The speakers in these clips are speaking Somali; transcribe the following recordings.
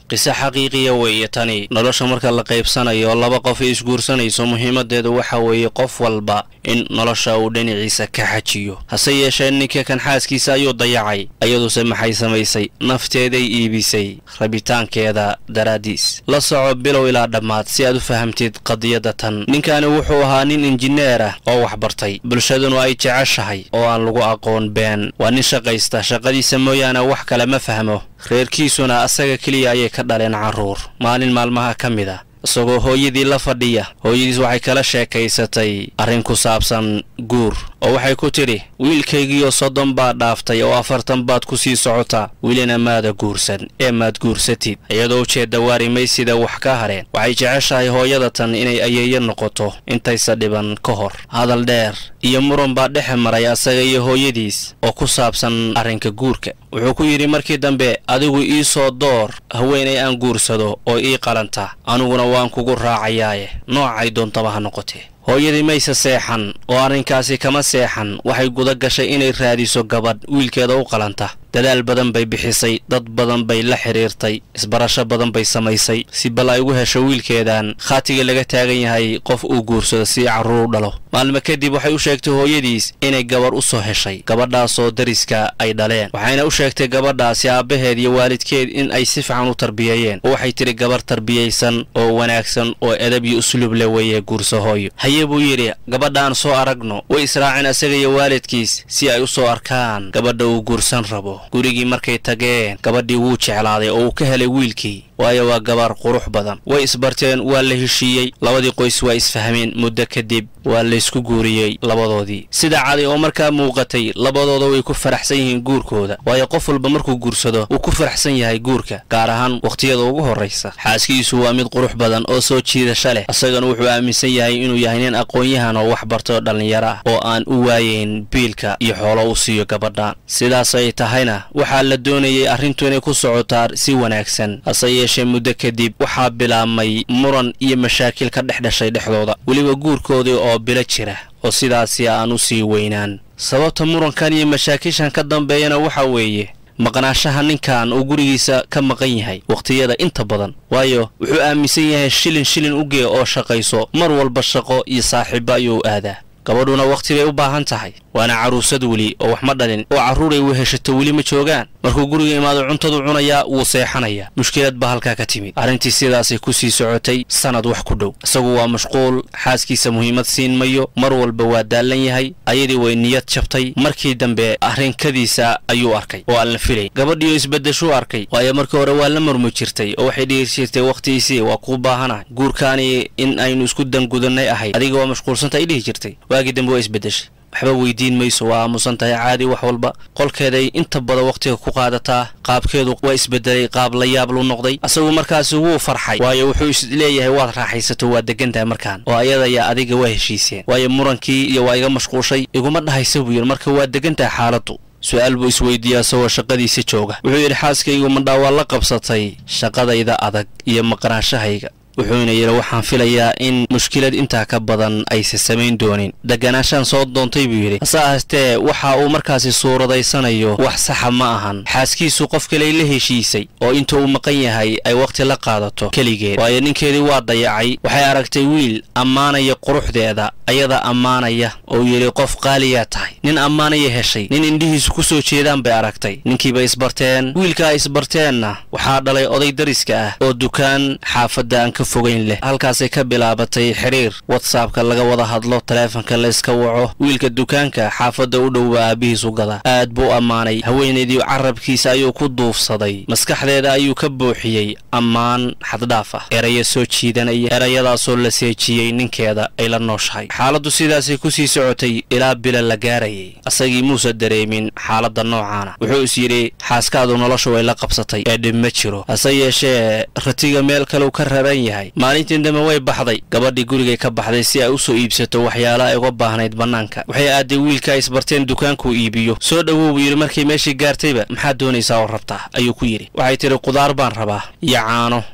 qiso xaqiiqiya weeye tani nolosha marka la qaybsanayo laba qof ay isguursanayso muhiimadeedu waxa weeye qof walba in nolosha uu dhinaciisa ka xajiyo hase yeeshee ninka kan xaaskiisa ayuu dayacay iyaduse maxay samaysay nafteeday iibisay rabitaankeeda daraaddiis la soco bilow ilaa dhammaad si aad u fahamtid qadiyadda tan ninkani wuxuu ahaa nin injineer ah oo waxbartay bulshaduna ay jeceshahay oo aan lagu aqoon been waa nin shaqaysta shaqadiisa mooyaane wax kale ma fahmo reerkiisuna asaga keliya ayay ka dhaleen carruur maalin maalmaha ka mid a isagoo hooyadii la fadhiya hooyadiis waxay kala sheekaysatay arrin ku saabsan guur oo waxay ku tidhi wiilkaygiioo soddon baad dhaaftay oo afartan baad ku sii socotaa welina maada guursan ee maad guursatid iyadoo ujeedda waarimaysida wax ka hadheen waxay jeceshahay hooyada tan inay ayeeyo noqoto intaysa dhiban ka hor hadal dheer iyo muran baa dhexe maray asaga iyo hooyadiis oo ku saabsan arrinka guurka wuxuu ku yidhi markii dambe adigu ii soo door haweenay aan guursado oo ii qalanta aniguna waan kugu raacayaaye noocay doontaba ha noqotee hooyadii mayse seexan oo arrinkaasi kama seexan waxay guda gashay inay raadiso gabadh wiilkeeda u qalanta dadaal badan bay bixisay dad badan bay la xidhiirtay isbarasho badan bay samaysay si bal ay ugu hesho wiilkeedan khaatiga laga taagan yahay qof uu guursado si carruur u dhalo maalmo kadib waxay u sheegtay hooyadiis inay gabarh u soo heshay gabadhaasoo dariska ay dhaleen waxayna u sheegtay gabadhaasi aabbaheed iyo waalidkeed in ay si fiican u tarbiyeeyeen oo waxay tidhi gabarh tarbiyaysan oo wanaagsan oo edab iyo usluub le weeye guurso hooyo haye buu yidhi gabadhaan soo aragno way israaceen asaga iyo waalidkiis si ay u soo arkaan gabadha uu guursan rabo gurigii markay tageen gabadhii wuu jeclaaday oo uu ka helay wiilkii waayo waa gabaar qurux badan way isbarteen waa la heshiiyey labadii qoys waa isfahmeen muddo kadib waa laysku guuriyey labadoodii sida cadi oo markaa muuqatay labadooda way ku faraxsan yihiin guurkooda waayo qof walba markuu guursado wuu ku faraxsan yahay guurka gaar ahaan wakhtiyada ugu horraysa xaaskiisu waa mid qurux badan oo soo jiidasha leh isagana wuxuu aaminsan yahay inuu yahay nin aqoon-yahan oo wax bartay oo dhallinyaro ah oo aan u waayeyn biilka iyo xoolo u siiyo gabadhan sidaas ay tahayna waxaa la doonayay arrintu inay ku socotaa si wanaagsan hase yeeshee muddo kadib waxaa bilaabmay muran iyo mashaakil ka dhex dhashay dhexdooda weliba guurkoodii oo bilo jira oo sidaasi aan u sii weynaan sababta murankan iyo mashaakishan ka dambeeyana waxa weeye maqnaashaha ninkan uu gurigiisa ka maqan yahay wakhtiyada inta badan waayo wuxuu aaminsan yahay shilin shilin u gee oo shaqayso mar walba shaqo iyo saaxiibo ayuu aadaa gabadhuna wakhti bay u baahan tahay waana carruusad weli oo wax ma dhalin oo carruuray weheshato weli ma joogaan markuu guriga imaado cuntadu cunayaa wuu seexanayaa mushkilad baa halkaa ka timid arrintii sidaasay ku sii socotay sannad wax ku dhow isagu waa mashquul xaaskiisa muhiimad siin mayo mar walba waa daallan yahay ayadii way niyad jabtay markii dambe arrinkadiisa ayuu arkay oo aan la filay gabadhiioo isbaddeshuu arkay waayo markii hore waa la murmi jirtay oo waxay dhihi jirtay wakhtigiisii waa kuu baahanahay guurkaani in aynu isku dangudannay ahayd adiga waa mashquulsanta ay dhihi jirtay waagii dambe waa isbeddeshay waxba weydiin mayso waa aamusan tahay caadi wax walba qolkeeday inta badan wakhtiga ku qaadataa qaabkeedu waa isbedelay qaab la yaab lu noqday asagu markaasi wuu farxay waayo wuxuu isleeyahay waad raaxaysato waa degan tahay markaan oo ayadaya adiga waa heshiiseen waayo murankii iyo waa iga mashquushay iguma dhahaysa buu yidhi marka waa degan tahay xaaladdu su-aal buu isweydiiyey asagoo shaqadiisa jooga wuxuu yidhi xaaskaygu mandhaa waa la qabsatay shaqadayda adag iyo maqnaashahayga wuxuuna yidhi waxaan filayaa in mushkilad intaa ka badan aysa samayn doonin degganaashaan soo doontay buu yidhi hase ahaatee waxa uu markaasi suuradaysanayo wax saxa ma ahan xaaskiisu qof kaley la heshiisay oo inta uu maqan yahay ay wakhti la qaadato keligeed waayo ninkeedii waa dayacay waxay aragtay wiil ammaanaya quruxdeeda ayada ammaanaya oo yidhi qof qaaliyaa tahay nin ammaanaya heshay nin indhihiisu ku soo jeedaan bay aragtay ninkiibay isbarteen wiilka ay isbarteenna waxaa dhalay oday dariska ah oo dukaan xaafadda aan ka fogayn leh halkaasay ka bilaabatay xiriir watsapka laga wada hadlo taleefanka la iska waco wiilka dukaanka xaafadda u dhowba aabbihiisu gada aad buu ammaanay haweenaydii carabkiisa ayuu ku duufsaday maskaxdeeda ayuu ka buuxiyey ammaan xaddhaaf ah erayo soo jiidanaya erayadaasoo la seejiyey ninkeeda ay la nooshahay xaaladdu sidaasay ku sii socotay ilaa bila la gaarayay asagii muuse dareemin xaaladda noocaana wuxuu is yidhi xaaskaadu noloshu way la qabsatay ee dhib ma jiro hase yeeshee ratiga meel kaleu ka raran yahay maalintii dambe way baxday gabadhii gurigay ka baxday si ay u soo iibsato waxyaala ay uga baahnayd bannaanka waxay aaday wiilka ay isbarteen dukaankuu iibiyo soo dhowow buu yidhi markay meeshii gaartayba maxaad doonaysaa oo rabtaa ayuu ku yidhi waxay tidhi qudaar baan rabaa iyo caano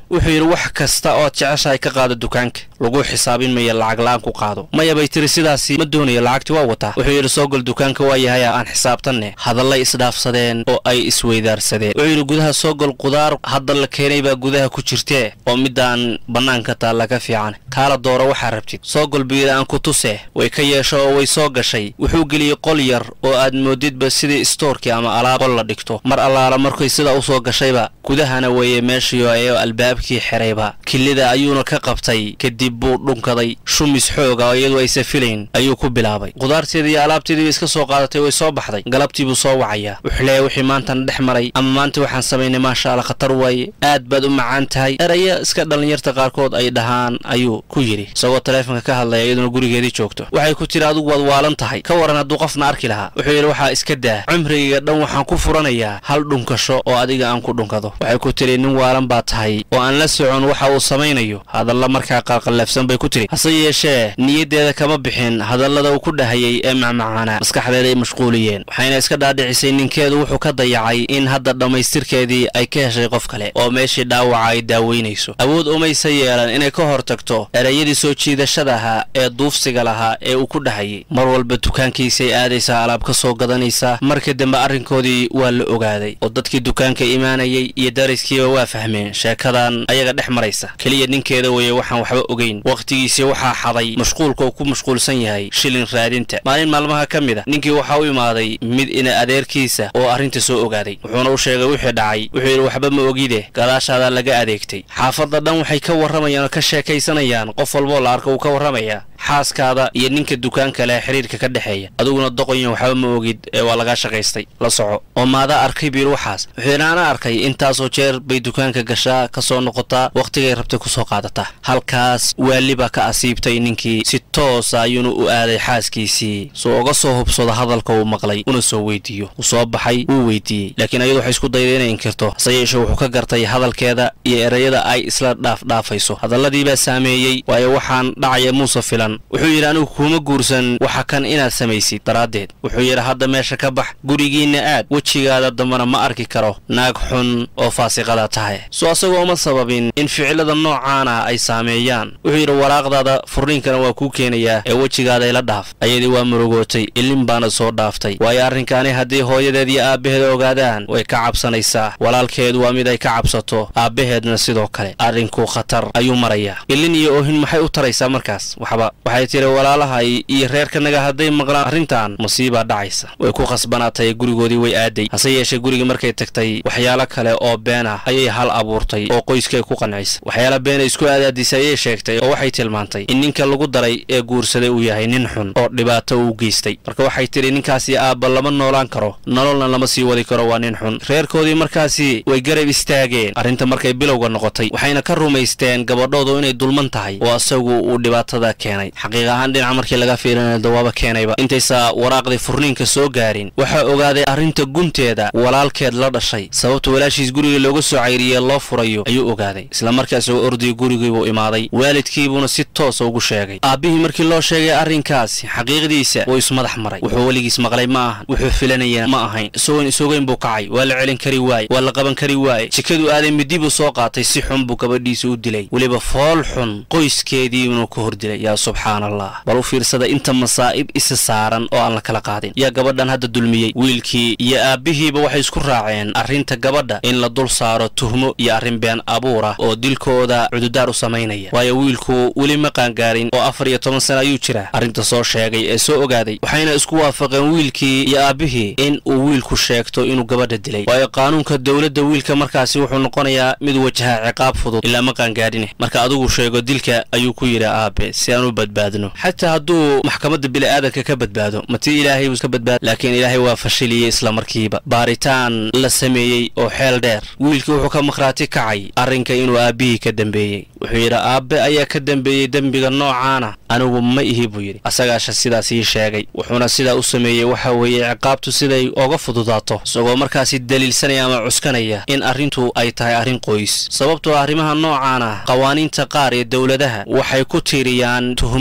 wuxuu yidhi wax kasta ood jeceshahay ka qaado dukaanka lagu xisaabin maya lacag la-aan ku qaado maya bay tiri sidaasi ma doonayo lacagti waa wataa wuxuu yidhi soo gol dukaanka waa yahaya aan xisaabtanne hadallay isdhaafsadeen oo ay isweydaarsadeen wuxuu yidhi gudaha soo gol qudaar hadda la keenay baa gudaha ku jirtee oo midaan bannaanka taalla ka fiican kaala dooro waxaa rabtid soo gol buu yidhi aan ku tuse way ka yeesho oo way soo gashay wuxuu geliyey qol yar oo aad moodidba sidii istoorkii ama alaab qol la dhigto mar allaala markay sidaa u soo gashayba gudahana weeye meeshii oo albaabkii xerayba kilida ayuuna ka qabtay kadib buu dhunkaday shumis xooga oo iyadu aysa filayn ayuu ku bilaabay qudaarteedii iyo alaabteediiba iska soo qaadatay way soo baxday galabtii buu soo wacayaa wuxuu leeyahy wixii maantana dhex maray ama maanta waxaan samaynay maasha alla khatar waaye aad baad u macaan tahay eraya iska dhallinyarta qaarkood ay dhahaan ayuu ku yidhi isagoo taleefonka ka hadlaya iyaduna gurigeedii joogto waxay ku tiri adigu waad waalan tahay ka waran hadduu qofna arki lahaa wuxuu yidhi waxaa iska daa cumrigayga dhan waxaan ku furanayaa hal dhunkasho oo adiga aan ku dhunkado waxay ku tiri nin waalan baa tahay oo aan la socon waxa uu samaynayo hadalla markaa qalqallafsan bay ku tiri hase yeeshee niyaddeeda kama bixin hadallada uu ku dhahayay ee macmacaana maskaxdeeda ay mashquuliyeen waxayna iska dhaadhicisay ninkeedu wuxuu ka dayacay in hadda dhammaystirkeedii ay ka heshay qof kale oo meeshii dhaawaca ay daaweynayso awood umaysa yeelan inay ka hor tagto erayadii soo jiidashada ahaa ee duufsiga lahaa ee uu ku dhahayay mar walba dukaankiisay aadaysaa alaab ka soo gadanaysaa markii dambe arrinkoodii waa la ogaaday oo dadkii dukaanka imaanayay iyo dariskiiba waa fahmeen sheekadan ayaga dhex maraysa keliya ninkeeda weeye waxaan waxba ogeyn wakhtigiisii waxaa xaday mashquulka uu ku mashquulsan yahay shilin raadinta maalin maalmaha ka mid a ninkii waxaa u imaaday mid ina adeerkiisa oo arrinta soo ogaaday wuxuuna u sheegay wixii dhacay wuxuu yidhi waxba ma ogide gadaashaadaa laga adeegtay xaafadda dhan waxay ka warramayaan oo ka sheekaysanayaan qof walboo la arka wuu ka warramayaa xaaskaada iyo ninka dukaanka leh xiriirka ka dhexeeya adiguna doqonya waxba ma ogid ee waa lagaa shaqaystay la soco oo maadaa arkay buu yidhi waxaas wuxuu yidhi ana arkay intaasoo jeer bay dukaanka gashaa ka soo noqotaa wakhtigay rabtay ku soo qaadataa halkaas waali baa ka asiibtay ninkii si toosa ayuuna u aaday xaaskiisii soo uga soo hubsado hadalka uu maqlay una soo weydiiyo wuu soo baxay wuu weydiiyey laakiin ayadu waxay isku dayday inay inkirto hase yeeshee wuxuu ka gartay hadalkeeda iyo erayada ay isla dhaafdhaafayso hadalladiibaa saameeyey waayo waxaan dhacaya muuse filan wuxuu yidhi anigu kuuma guursan waxa kan inaad samaysid daraaddeed wuxuu yidhi hadda meesha ka bax gurigiinna aad wejigaada dambana ma arki karo naag xun oo faasiqada tahay soo asagoo uma sababin in ficilada noocaana ay saameeyaan wuxuu yidhi waraaqdaada furniinkana waa kuu keenayaa ee wejigaada ila dhaaf ayadii waa murugootay ilin baana soo dhaaftay waayo arrinkaani haddii hooyadeed iyo aabbaheed ogaadaan way ka cabsanaysaa walaalkeedu waa mid ay ka cabsato aabbaheedna sidoo kale arrinku khatar ayuu marayaa ilin iyo oohin maxay u taraysaa markaas waxba waxay tiri walaalahay iyo reerkanaga hadday maqlaan arrintan masiibaa dhacaysa way ku khasbanaatay gurigoodii way aaday hase yeeshee gurigii markay tagtay waxyaalo kale oo been ah ayay hal abuurtay oo qoyskay ku qancisa waxyaala beena isku aadaadisay ayay sheegtay oo waxay tilmaantay in ninka lagu daray ee guursaday uu yahay nin xun oo dhibaato uu geystay marka waxay tidhi ninkaasi aabba lama noolaan karo nololna lama sii wadi karo waa nin xun reerkoodii markaasi way garab istaageen arrinta markay bilowga noqotay waxayna ka rumaysteen gabadhoodu inay dulman tahay oo asagu uu dhibaatada keenay xaqiiq ahaan dhinaca markii laga fiilinaya dawaaba keenayba intaysa waraaqdii furniinka soo gaarin waxaa ogaaday arrinta gunteeda walaalkeed la dhashay sababta walaashiis guriga looga soo cayriyee loo furayo ayuu ogaaday isla markaas oo ordiyay gurigiibuu imaaday waalidkiibuuna si toosa ugu sheegay aabbihii markii loo sheegay arrinkaasi xaqiiqdiisa wuu ismadax maray wuxuu weligiis maqlay ma ahan wuxuu filanaya ma ahayn isagoon isogeyn buu kacay waa la celin kari waaye waa la qaban kari waaye jikaduu aaday midi buu soo qaatay si xun buu gabadhiisa u dilay weliba fool xun qoyskeediibunu ku hor dilay yaa subxaan allah bal u fiirsada inta masaa'ib isa saaran oo aan la kala qaadin yaa gabadhan hadda dulmiyey wiilkii iyo aabbihiiba waxay isku raaceen arrinta gabadha in la dul saaro tuhmo iyo arrin been abuur ah oo dilkooda cududaar u samaynaya waayo wiilku weli ma qaangaarin oo afar iyo toban sana ayuu jiraa arrinta soo sheegay ee soo ogaaday waxayna isku waafaqeen wiilkii iyo aabbihii in uu wiilku sheegto inuu gabadha dilay waayo qaanuunka dowladda wiilka markaasi wuxuu noqonayaa mid wajaha ciqaab fudud ilaa ma qaangaadhine marka adigu sheego dilka ayuu ku yidhi aabe si aan u badbaadno xataa hadduu maxkamadda bini'aadanka ka badbaado matii ilaahay buu ka badbaado laakiin ilaahay waa fashiliyey isla markiiba baaritaan la sameeyey oo xeel dheer wiilkii wuxuu ka makhraati kacay arrinka inuu aabbihii ka dembeeyey wuxuu yidhi aabbe ayaa ka dembeeyey dembiga noocaana anigu ma ihi buu yidhi asagaasha sidaas ii sheegay wuxuuna sidaa u sameeyey waxa weeye ciqaabtu siday oga fududaato isagoo markaasi daliilsanaya ama cuskanaya in arrintu ay tahay arrin qoys sababtoo arrimaha noocaana qawaaniinta qaar ee dowladaha waxay ku tiiriyaan tuhmo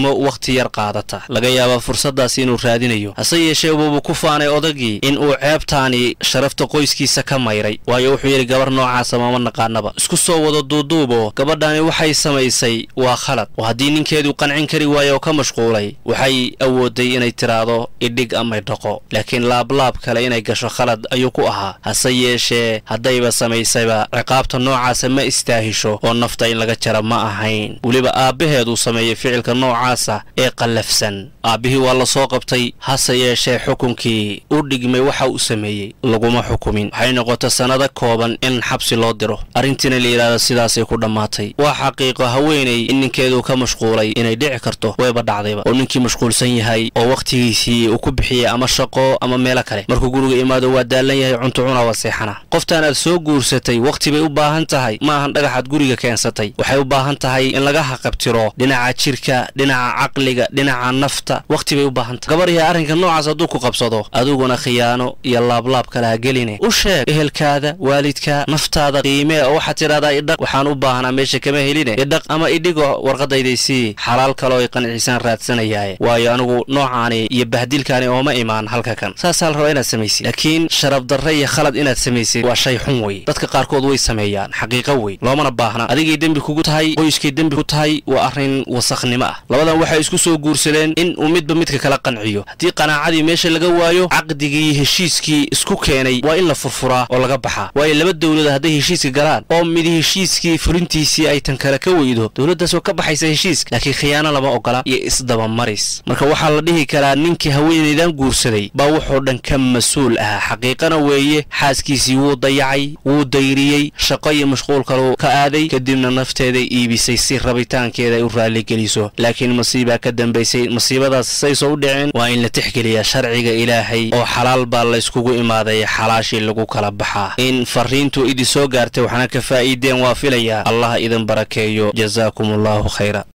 galmo wakhti yar qaadata laga yaabaa fursaddaas inuu raadinayo hase yeeshee wuubu ku faanay odagii in uu ceebtaani sharafta qoyskiisa ka mayray waayo wuxuu yidhi gabar noocaasa mama naqaanaba isku soo wada duuduubo gabadhani waxay samaysay waa khalad oo haddii ninkeedu qancin kari waayo oo ka mashquulay waxay awooday inay tiraahdo idhig amay dhaqo laakiin laablaab kale inay gasho khalad ayuu ku ahaa hase yeeshee haddayba samaysayba ciqaabta noocaasa ma istaahisho oo nafta in laga jara ma ahayn weliba aabbaheed uu sameeyey ficilka noocaasa ee qallafsan aabbihii waa la soo qabtay hase yeeshee xukunkii u dhigmay waxa uu sameeyey laguma xukumin waxay noqotay sannado kooban in xabsi loo diro arrintiina la yidhahdo sidaasay ku dhammaatay waa xaqiiqo haweenay in ninkeeduu ka mashquulay inay dhici karto wayba dhacdayba oo ninkii mashquulsan yahay oo wakhtigiisii uu ku bixiyey ama shaqo ama meelo kale markuu guriga imaado waa daallan yahay cunto cuna waa seexana qoftaan aad soo guursatay wakhti bay u baahan tahay ma ahan dhagaxaad guriga keensatay waxay u baahan tahay in laga haqabtiro dhinaca jirka dhinaca caqliga dhinaca nafta wakhti bay u baahan tahay gabar yahay arrinka noocaas hadduu ku qabsado adiguna khiyaano iyo laablaab kale ha geline u sheeg ehelkaada waalidka naftaada qiimee oo waxaad tidhahdaa idhaq waxaan u baahnaa meesha kama heline idhaq ama idhigo warqadaydaysii xalaal kale oo ay qanciisaan raadsanayaaye waayo anigu noocaani iyo bahdilkaani ooma imaan halka kan saasaa la rabaa inaad samaysid laakiin sharaf darre iyo khalad inaad samaysid waa shay xun wey dadka qaarkood way sameeyaan xaqiiqo wey loomana baahna adigay dembi kugu tahay qoyskay dembi ku tahay waa arrin wasakhnimo ah labadan waxay isku soo guursadeen in uu midba midka kala qanciyo haddii qanaacadii meesha laga waayo caqdigii heshiiskii isku keenay waa in la furfuraa oo laga baxaa waayo laba dowlada hadday heshiiska galaan oo mid heshiiskii fulintiisii ay tan kale ka weydo dowladdaas oo ka baxaysa heshiiska laakiin khiyaano lama ogola iyo isdabamaris marka waxaa la dhihi karaa ninkii haweenaydan guursaday baa wuxuu dhan ka mas-uul ahaa xaqiiqana weeye xaaskiisii wuu dayacay wuu dayriyey shaqo iyo mashquul kaluu ka aaday kadibna nafteeday iibisay si rabitaankeeda ay u raalligeliso laakiin masiibaa ka dambaysay masiibadaas sayso u dhicin waa in la tixgeliyaa sharciga ilaahay oo xalaal baa layskugu imaaday xalaashii lagu kala baxaa in fariintu idin soo gaartay waxna ka faa'iideen waa filayaa allah idin barakeeyo jazaakum allahu khayra